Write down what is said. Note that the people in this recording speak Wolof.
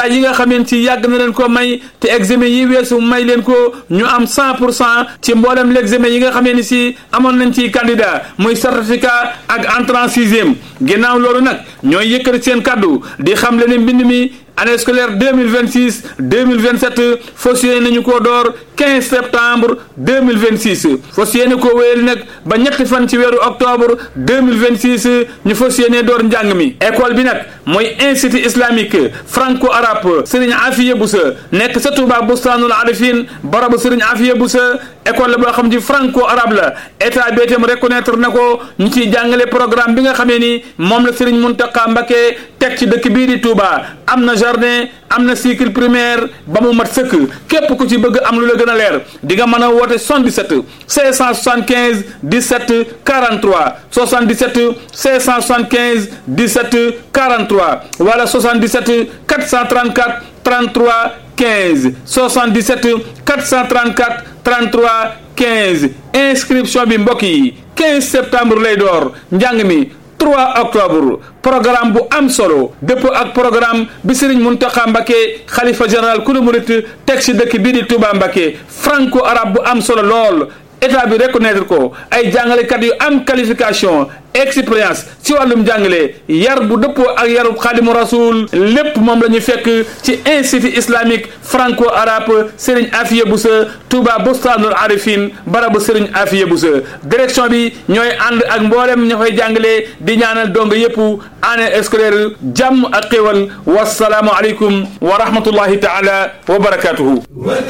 candidat yi nga xameen ci yàgg na leen ko may te examen yi weesu may leen ko ñu am 100 pour cent ci mboolem l'examen yi nga xamee ni si amoon nañ ci candidat muy certificat ak entrée en sixième ginnaaw loolu nag ñooy yëkkati seen kaddu di xam le ne mbind mi année scolaire 2026 2027 fas yéene nañu koo door 15 septembre 2026 fas yéene koo wéyal nag ba ñetti fan ci weeru octobre 2026 ñu fas yéene door njàng mi école bi nag mooy institut islamique franco arabe Serigne Afiye Boussa nekk sa Touba Bustaanul Arifin barabu Serigne Afiye Boussa école la boo xam ci franco arabe la état bi itam reconnaître na ko ñu ciy jàngale programme bi nga xamee ni moom la Serigne Mountakha Mbacké teg ci dëkk bii di Touba am na jardin am na cycle primaire ba mu mat sëkk képp ku ci bëgg am lu la gën a leer di nga mën a woote 77 575 17 43 77 575 17 43 wala 77 434 33 15 77 434 33 15 inscription bi mbokk yi 15 septembre lay door njàng mi 3 octobre programme bu am solo dëppoo ak programme bi Serigne Mountakha Mbacké xalifa général kulu murit teg ci dëkk bii di Touba Mbacké franco arabe bu am solo lool état bi reconnaître ko ay jàngalekat yu am qualification expérience ci wàllum jàngale yar bu dëppoo ak yarub xaadimu rasul lépp moom la ñu fekk ci institut islamique franco arabe Serigne Afiye Boussa Touba Bustaanul Arifin barabu Serigne Afiye Boussa direction bi ñooy ànd ak mboolem ña fay jàngale di ñaanal dong yépp année scolaire jàmm ak xéwal wasalaamu aleykum wa rahmatullahi taala wa barakatuhu